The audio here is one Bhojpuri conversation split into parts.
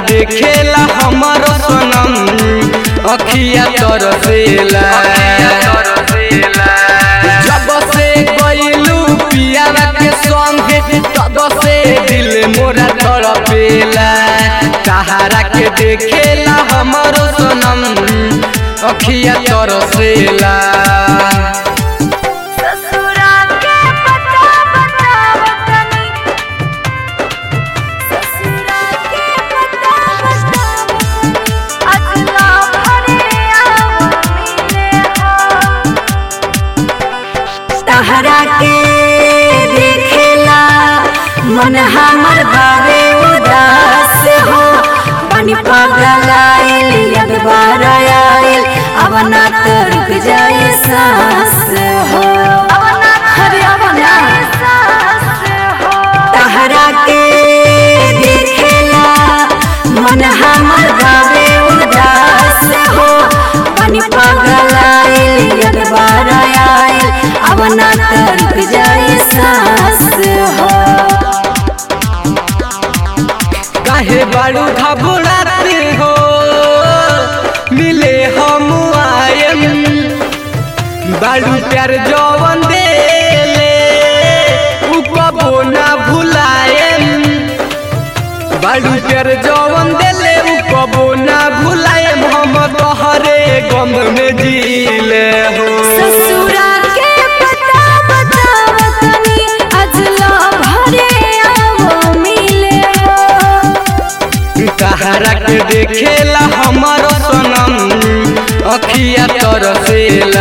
देखेला हमारो सनम अखिया तरसेला जब से गइलू पियावा के संगे तब से दिल मोरा तड़पेला सहारा के देखेला हमारो सनम अखिया तरसेला ससुरा के पता बताव तनी ससुरा के पता बताव अगला भरे आव मिले हो तहरा के देखेला मन हमर भावे उदास हो बनी पागल आइल यद बार आइल अब ना तो रुक जाए सांस हो अरे अब ना तहरा के देखेला मन हमर भावे उदास हो बनी पागल आइल यद बार आइल अब ना तो रुक जाए सांस हो काहे बाड़ू घबराते हो मिले हम आयम बाड़ू प्यार जवन देले उ कबो ना भुलायम बाड़ू प्यार जवन देले उ कबो ना भुलायम हम तोहरे गम में जीले हो ससुरा के पता बताव तनी अजला भरे आवो मिले हो कहारा के देखेला हमारो सनम अखिया तरसेला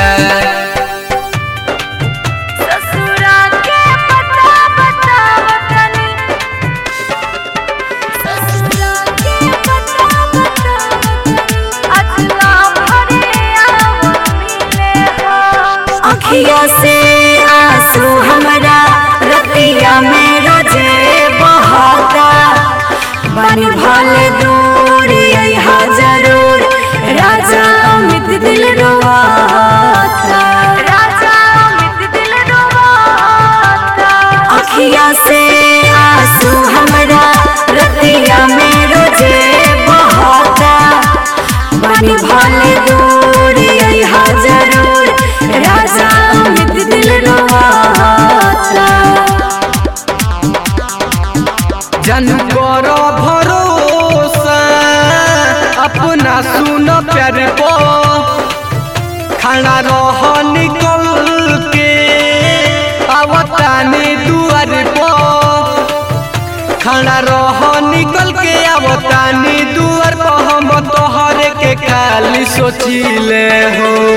ससुरा के पता बताव तनी ससुरा के पता बताव अजला भरे आवो मिले हो अखिया से आंसू हमरा रतिया में रोजे बहाता बनी भले दूर यहाँ जरूर राजा अमित दिल रोवाता राजा अमित दिल रोवाता अखिया से आंसू हमरा रतिया में रोजे बहाता बनी भले दूर यहाँ जरूर राजा अमित दिल रोवाता जन कर भरोसा अपना सुन प्यार पो खाना रह निकल के आवतानी दुआर पो खाना रह निकल के आवतानी दुआर पर हम तोहरे के खाली सोचिले हो